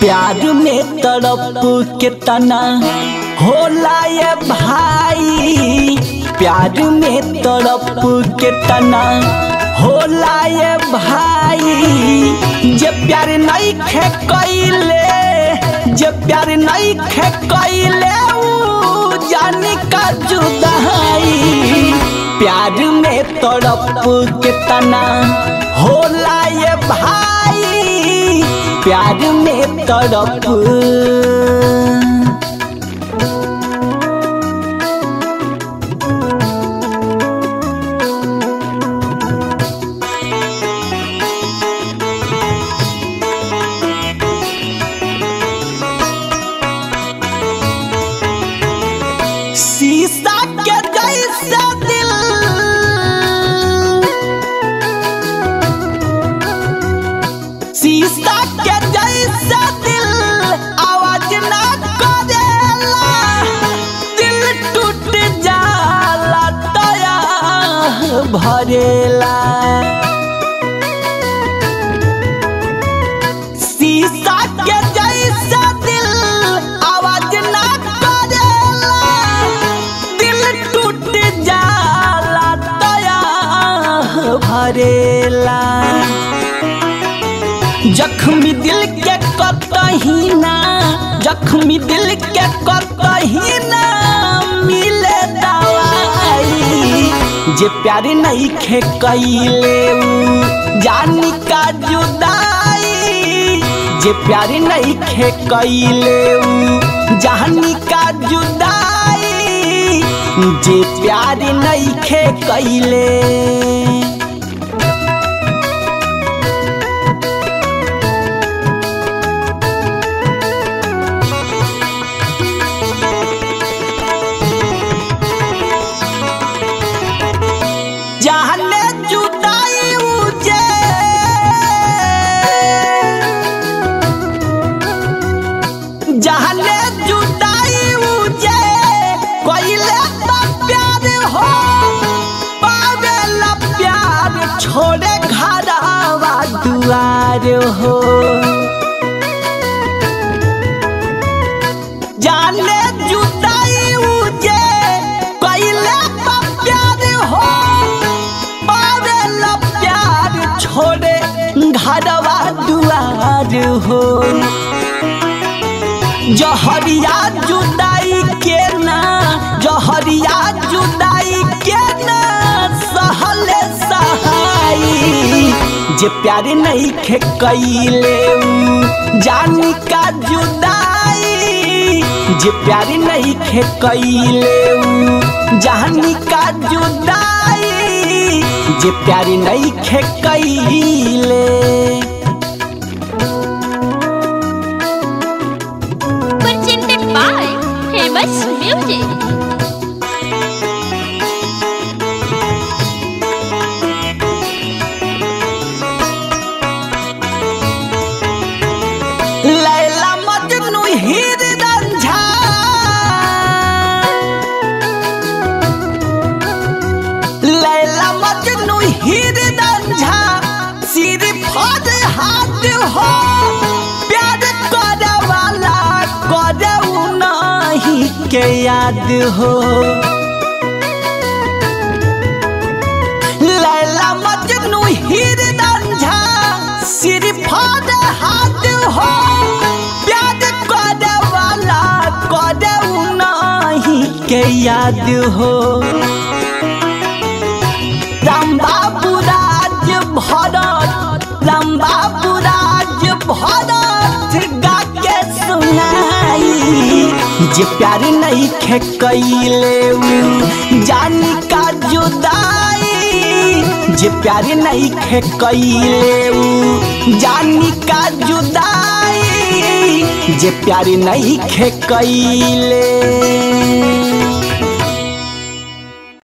प्यार में तड़प के तना होला ये भाई प्यार में तड़प के तना होला ये भाई जे प्यार नहीं खे कैले जे प्यार नहीं खे कैले ऊ जानी का जुदाई प्यार में तड़प के तना होला ये भाई प्यार में तड़प शीशा के जैसा दिल शीशा के जैसा दिल आवाज ना करेला दिल टूट जाला तया भरेला शीशा के जैसा दिल आवाज ना करेला दिल टूट जाला तया भरेला जख्मी दिल के कतही ना जख्मी दिल के कतही ना मिले दवाई जे प्यार नहीं खे कैले ऊ जानी का जुदाई जे प्यार नहीं खे कैले ऊ जानी का जुदाई जे प्यार नहीं खे कैले जाने जुदाई उजे जाने जुदाई उजे कोइले तो प्यार हो पावेला प्यार छोड़े घरावा दुआर हो जाने जुदाई उजे कोइले तो प्यार हो पावेला प्यार छोड़े घरवा दुआर हो जहरिया जुदाई के ना जहरिया जुदाई के ना सहले सहाई जे प्यार नहीं खे कैले ऊ जानी का जुदाई जे प्यार नहीं खे कैले ऊ जानी का जुदाई जे प्यार नहीं खे कैले presented by Famous Music. लैला मजनू हीर रंझा लैला मजनू हीर रंझा सिर फद हाथ हो प्यार करे वाला करे नहीं के याद हो लैला मजनू हीर रंझा सिर फद हाथ हो प्यार करे वाला करे नहीं के याद हो राम बाबू राज भरत राम बाबू राज भरत गा के सुनाई जे प्यार नहीं खे कैले ऊ जानी का जुदाई जे प्यार नहीं खे कैले ऊ जानी का जुदाई जे प्यार नहीं खे कैले